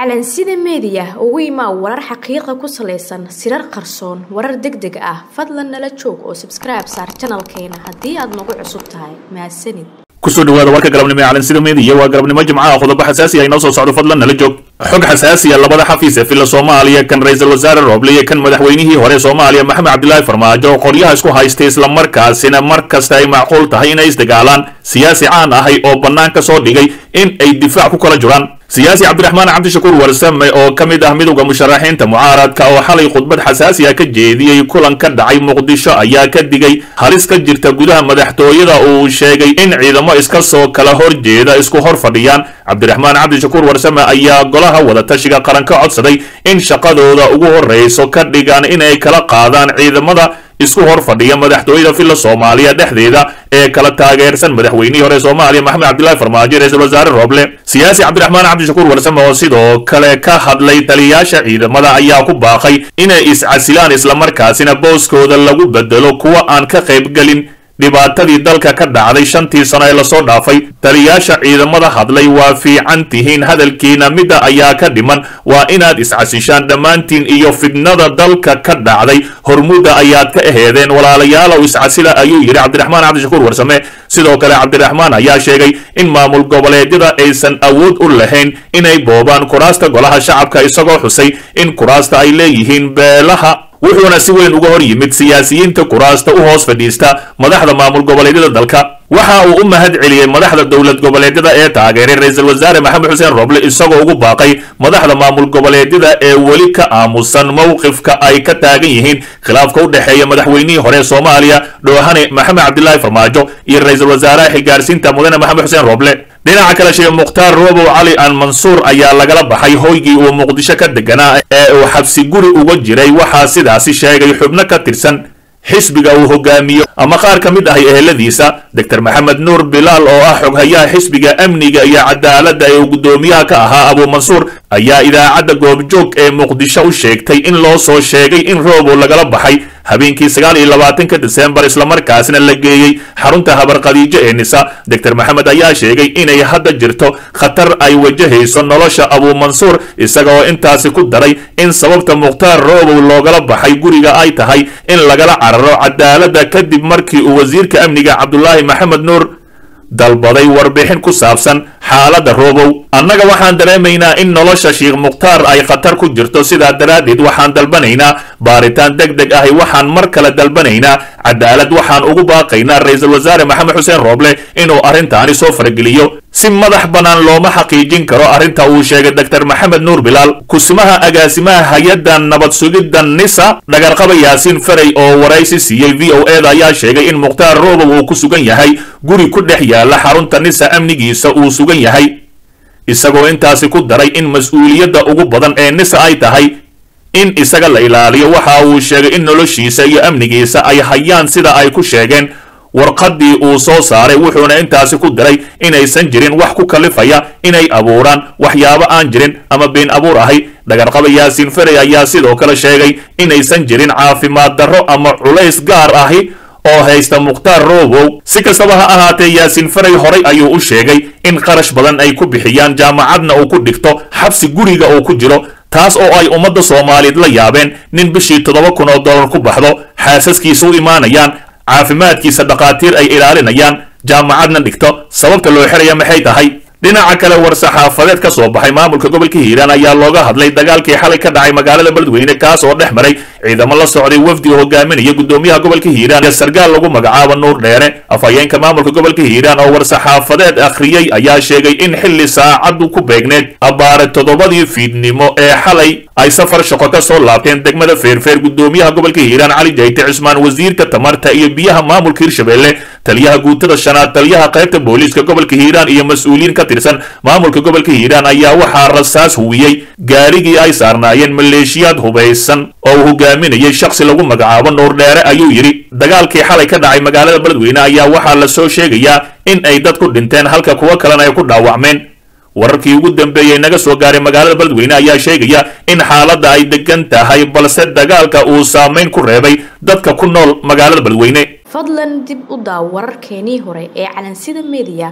calansida meediya ugu imaa warar xaqiiqa ku salaysan sirar qarsoon warar deg deg ah fadlan nala joog oo sabskribe saar janalkeena haddii aad nagu cusub tahay mahadsanid kusoo dhawaada warka galabnimo ee calansida meediya waa galabnimo jimcaha qodobo xasaasi ah inoo soo socdo fadlan nala joog xog xasaasiya labada xafiis ee filla soomaaliya kan ra-iisul wasaare rooble iyo kan madaxweynihii hore soomaaliya maxamed cabdilaahi farmaajo qoryaha isku haystay islamarkaasina mar kasta ay macquul tahay inay isdagaalaan siyaasi caan ahay oo bannaan ka soo dhigay in ay difaac ku kala jiraan siyaasi cabdiraxmaan cabdishakuur warsame oo ka mid ah midowda musharaxiinta mucaaradka oo xalay khudbad xasaasi ah ka jeediyey kulan ka dhacay muqdisho ayaa ka digay halis ka jirta gudaha madaxtooyada uu sheegay in ciidamo iska soo kala horjeeda isku hor fadhiyaan cabdiraxmaan cabdishakuur warsame ayaa golaha wadatashiga qaran ka codsaday in shaqadooda ugu horreyso ka dhigaan inay kala qaadaan ciidamada isku hor fadhiya madaxtooyada filla soomaaliya dhexdeeda ee kala taageersan madaxweynihii hore soomaaliya maxamed cabdilaahi farmaajo ra-isul wasaare rooble siyaasi cabdiraxmaan cabdishakuur warsame oo sidoo kale ka hadlay taliyayaasha ciidamada ayaa ku baaqay inay iscasilaan islamarkaasina booskooda lagu bedelo kuwa aan ka qaybgelin dhibaatadii dalka ka dhacday shantii sano ee lasoo dhaafay taliyayaasha ciidamada hadlay waa fiican tihiin hadalkiina midda ayaa ka dhiman waa inaad iscasishaan dhammaantiin iyo fidnada dalka ka dhacday hormuudda ayaad ka aheedeen walaalayaalow iscasila ayuu yidhi cabdiraxmaan cabdishakuur warsame sidoo kale cabdiraxmaan ayaa sheegay in maamul goboleedyada aysan awood u lahayn inay boobaan kuraasta golaha shacabka isagoo xusay in kuraasta ay leeyihiin beelaha wuxuuna si weyn uga hor yimid siyaasiyiinta kuraasta u hoos fadhiista madaxda maamul goboleedyada dalka waxa uu u mahad celiyey madaxda dowlad goboleedyada ee taageeray ra-iisul wasaare maxamed xuseen roble isagoo ugu baaqay madaxda maamul goboleedyada ee weli ka aamusan mowqifka ay ka taagan yihiin khilaafka u dhexeeya madaxweynihii hore soomaaliya dhoohane maxamed cabdilaahi farmaajo iyo ra-iisul wasaaraha xigaarsiinta mudane maxamed xuseen roble dhinaca kale sheekh mukhtaar roobow cali aan mansuur ayaa lagala baxay hoygii uu muqdisho ka deganaa ee uu xabsi guri uga jiray waxaa sidaasi sheegay xubno ka tirsan xisbiga uu hogaamiyo ama qaar ka mid ahay eheladiisa doctor maxamed nuur bilaal oo ah xoghayaha xisbiga amniga iyo cadaaladda ee uu guddoomiyaha ka ahaa abuu mansuur ayaa idaacadda goobjoog ee muqdisho u sheegtay in loo soo sheegay in roobow lagala baxay habeenkii sagaal iyo labaatanka disembar islamarkaasna la geeyey xarunta habarqadiijo ee nisa doctor maxamed ayaa sheegay inay hadda jirto khatar ay wajahayso nolosha abuu mansuur isaga oo intaasi ku daray in sababta mukhtaar roobow loogala baxay guriga ay tahay in lagala cararo cadaaladda kadib markii uu wasiirka amniga cabdulaahi maxamed nuur dalbaday warbixin ku saabsan xaaladda roobow annaga waxaan dareemaynaa in nolosha sheikh mukhtaar ay khatar ku jirto sidaa daraaddeed waxaan dalbanaynaa baaritaan deg deg ahi waxaan mar kale dalbanaynaa cadaalad waxaan ugu baaqaynaa ra-iisul wasaare maxamed xuseen rooble inuu arrintaani soo farageliyo si madax bannaan looma xaqiijin karo arrinta uu sheegay doctor maxamed nuur bilaal kusimaha agaasimaha hay-adda nabad sugidda nisa dhagarqaba yaasiin faray oo waraysi siiyey v o eda ayaa sheegay in mukhtaar roobow uu ku sugan yahay guri ku dhex yaala xarunta nisa amnigiisa uu sugan yahay isagoo intaasi ku daray in mas-uuliyadda ugu badan ee nisa ay tahay in isaga la ilaaliyo waxa uu sheegay in noloshiisa iyo amnigiisa ay hayaan sida ay ku sheegeen warqaddii uu soo saaray wuxuuna intaasi ku daray inaysan jirin wax ku kalifaya inay abuuraan waxyaabo aan jirin ama been abuur ahay dhagarqaba yaasiin ferey ayaa sidoo kale sheegay inaysan jirin caafimaad darro ama culays gaar ahi oo haysta mukhtaar roobow si kastaba ha ahaatee yaasiin ferey horay ayuu u sheegay in qarash badan ay ku bixiyaan jaamacadna uu ku dhigto xabsi guriga uu ku jiro taas oo ay ummadda soomaaliyeed la yaabeen nin bishii toddoba kun oo dollar ku baxdo xaasaskiisa u imaanayaan caafimaadkiisa dhakhaatiir ay ilaalinayaan jaamacadna dhigto sababta loo xiraya maxay tahay dhinaca kale war-saxaafadeed ka soo baxay maamulka gobolka hiiraan ayaa looga hadlay dagaalkii xalay ka dhacay magaalada beledweyne kaas oo dhex maray ciidamo la socday wafdi oo hogaaminaya guddoomiyaha gobolka hiiraan ee sargaal lagu magacaabo nuur dheere afhayeenka maamulka gobolka hiiraan oo war-saxaafadeed akhriyey ayaa sheegay in xilli saacaddu ku beegneed abbaare toddobadii fiidnimo ee xalay ay safar shaqo ka soo laabteen degmada feerfeer guddoomiyaha gobolka hiiraan cali jayte cismaan wasiirka tamarta iyo biyaha maamulka hirshabelle taliyaha guutada shanaad taliyaha qaybta booliiska gobolka hiiraan iyo mas-uuliyiin ka tirsan maamulka gobolka hiiraan ayaa waxaa rasaas huwiyey gaarigii ay saarnaayeen maleeshiyaad hubaysan oo uu hogaaminayay shakhsi lagu magacaabo nuur dheere ayuu yidhi dagaalkii xalay ka dhacay magaalada beledweyne ayaa waxaa la soo sheegayaa in ay dad ku dhinteen halka kuwo kalena ay ku dhaawacmeen wararkii ugu dambeeyey naga soo gaaray magaalada beledweyne ayaa sheegaya in xaaladda ay degan tahay balse dagaalka uu saameyn ku reebay dadka ku nool magaalada beledweyne fadlan dib u daaw wararkeenii hore ee calansida meediya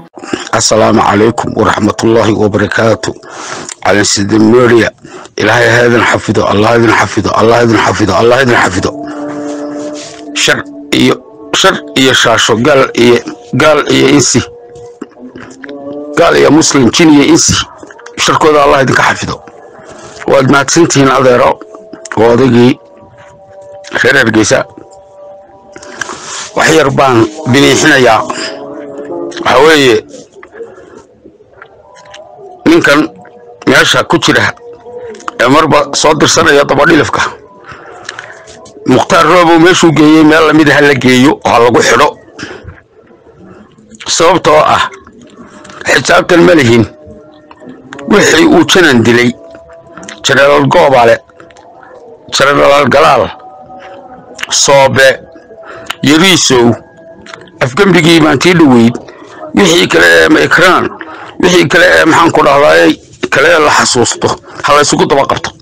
assalaamu calaykum waraxmatullaahi wabarakaatu calansidameria ilaahay ha idin xafido allah idin xafido allah idin xafido allah idin xafido shar iyo shar iyo shaasho gaal iyo gaal iyo insi gaal iyo muslim jin iyo insi sharkooda allah idinka xafido waad mahadsantihiin adeero oo odaygii reer hargeysa wax yar baan biniixinayaa waxaa weeye ninkan meesha ku jira ee marba soo dirsanaya dabadhilifka mukhtaar roobow meeshuu geeyey meel lamid ha la geeyo oo ha lagu xidho sababtoo ah xisaabtan ma lihin wixii uu janan dilay jenaraal goobale jenaraal galaal soobe yariisow afgembigii baantii dhoweyd wixii kale ee makraan wixii kale ee maxaan ku dhahdaay kale ee la xasuusto ha la ysugu daba qabto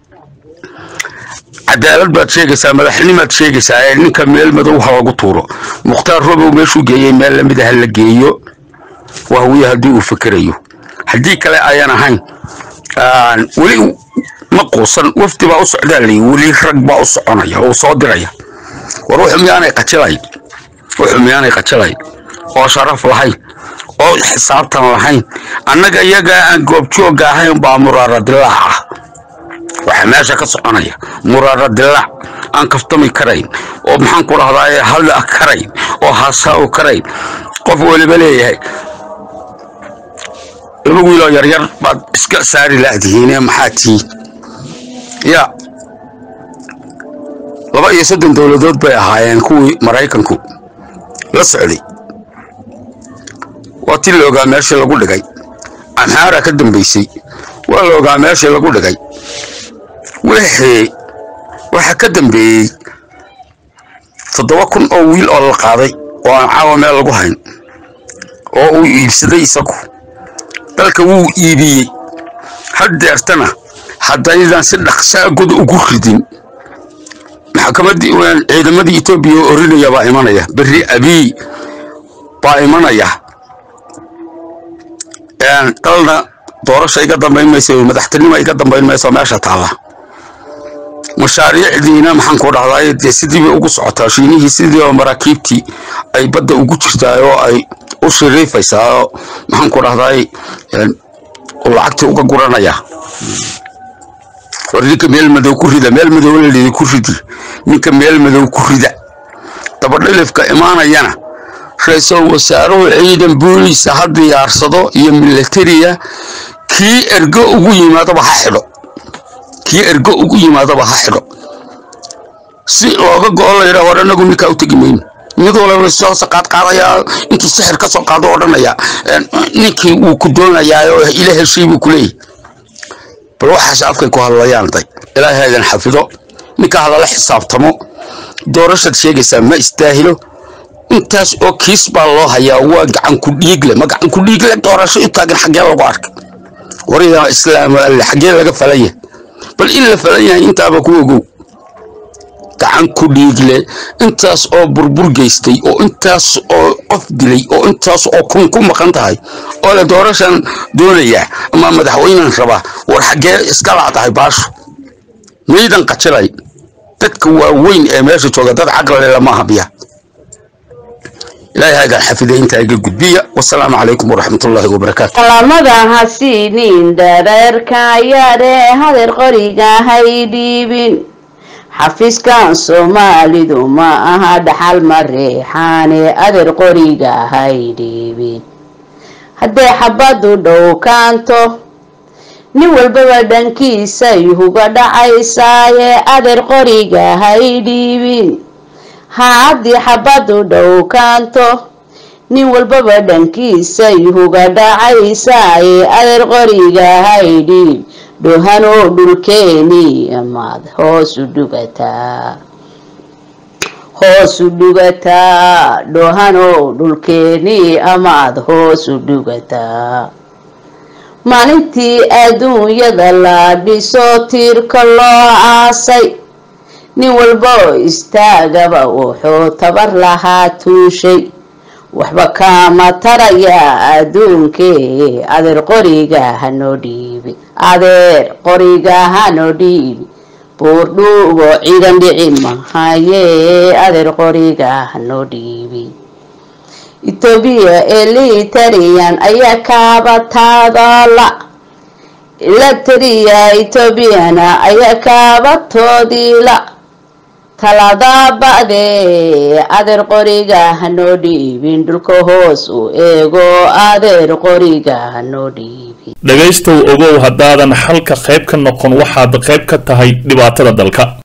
cadaalad baad sheegaysaa madaxnimaad sheegaysaa ee ninka meel madow ha lagu tuuro mukhtaar robow meeshuu geeyey meel lamida ha la geeyo wahwiye haddii uu fikerayo haddii kale ayaan ahayn weli ma quusan wafdi baa u socdaa layi weli rag baa u soconaya oo soo diraya war wuxuu miyaanay qajilayn wuxuu miyaanay qajilayn oo sharaf lahayn oo xisaabtan lahayn annaga iyagaa aan goobjoogga ahayn baa muraara dilaac ah waxaa meesha ka soconaya muraara dilaac aan kaftami karayn oo maxaan ku dhahdaa hadla karayn oo haasaaw karayn qof weliba leeyahay laba wiiloo yaryar baad iska saari laadihiine maxaa tii ya laba iyo soddon dowladood bay ahaayeen kuwii maraykanku la socday waa ti la ogaa meeshii lagu dhigay amxaara ka dambaysay waa la ogaa meeshii lagu dhigay wixii waxa ka dambeeyey toddoba kun oo wiil oo la qaaday oo aan caawa meel lagu hayn oo uu iibsaday isagu dalka wuu iibiyey haddeertana haddaydan si dhaqsaa god ugu ridin maxkamaddii ciidamadii etoobiya oo orinaya baa imanaya berri abiy baa imanaya dalna doorasha iga dambayn maysa madaxtinimo iga dambayn mayso meesha taalla mashaariicdiina maxaan ku dhahdaay dee sidii bay ugu socotaa shiinihii sidii oo maraakiibtii ay badda ugu jirtaa oo ay u shiriifaysaa oo maxaan ku dhahdaay lacagtii uga guranaya war ninka meel madow ku rida meel madow lalidi ku ridi ninka meel madow ku rida dabadhilifka imaanayana ra-iisul wasaaruhu ciidan booliisa ha diyaarsado iyo milatariya kii ergo ugu yimaadaba ha xidho kii ergo ugu yimaadaba ha xidho si looga go-o la yidhaha war anagu ninkaa u tegi mayno mid walaba soo qaad qaadayaa intuu sixir ka soo qaado odhanaya ninkii wuu ku doonayaa oo ila heshay buu kuleeyahy bal waxaas afkay ku hadlayaan day ilaahay idan xafido ninka hadala xisaabtamo doorashaad sheegaysaa ma istaahilo intaas oo kiis baa loo hayaa waa gacan ku dhiigle ma gacan ku dhiigle doorasho u taagan xaggee lagu arkay wariyaa islaam alle xaggee laga falan yahay bal in la falan yahay intaaba ku ogow gacan ku dhiigle intaas oo burbur geystay oo intaas oo qof dilay oo intaas oo kun ku maqan tahay oo la doorashan doonayaa ama madaxweynan rabaa war xaggee iska laadahay baashu maydan qajilay dadka waaweyn ee meesha jooga dad caqlale lama habiya ilaahay hagaan xafiday intaa iga gudbiya wasalaamu calaykum waraxmatullaahi wabarakaatu salaamada ha siinin dhareerka yaadhee hadeer qoriga hay dhiibin xafiiskan soomaalidu ma aha dhaxal ma reexaane adeer qoriga hay dhiibin haddee xabaddu dhowkaanto nin walbaba dhankiisay huga dhacaysaaye adeer qoriga hay dhiibin ha haddii xabaddu dhowkaanto nin walbaba dhankiisay huga dhacaysaaye adeer qoriga hay dhiib dhohanoo dhulkeeni amaad hoosu dhugataa hoosu dhugataa dhohanoo dhulkeeni amaad hoosu dhugataa maalintii adduunyada la dhiso tiirka loo aasay nin walba oo istaagaba wuxuu tabar lahaa tuushay waxba kama taraya adduunkee adeer qoriga hanoo dhiibi adeer qoriga hanoo dhiibi buurdhuubo ciidan dhici mahaye adeer qoriga hanoo dhiibi etoobiya elitarian ayaa kaabataadala elatariya etoobiyana ayaa kaabatoodiila talada ba'dee adeer qoriga hanoo dhiibin dhulka hoos u eego adeer qoriga hanoo dhiibin dhegaystow ogow haddaadan xalka qayb ka noqon waxaad qayb ka tahay dhibaatada dalka